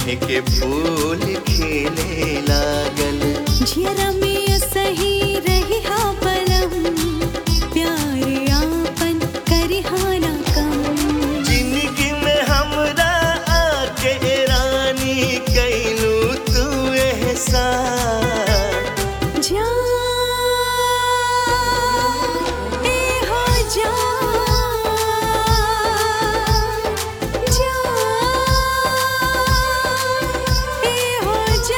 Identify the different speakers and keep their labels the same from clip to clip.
Speaker 1: नेह के फूल खिले लागल
Speaker 2: झियरा में सही रही हा पलम प्यार आपन करी हा ना कम
Speaker 1: जिंदगी में हमरा आके रानी कैलू तू एहसान
Speaker 2: जा ए हो जा जा ए हो जा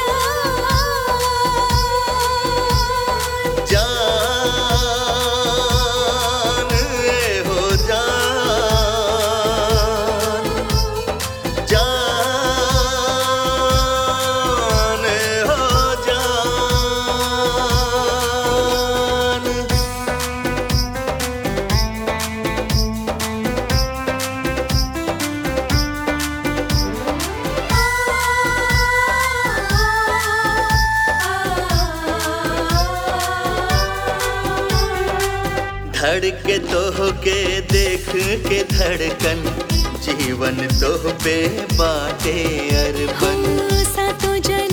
Speaker 1: जान ए हो जान जान ए हो जान धड़के तोह के देख के धड़कन जीवन तोह पे बाटे अरबन
Speaker 2: सातों जन्म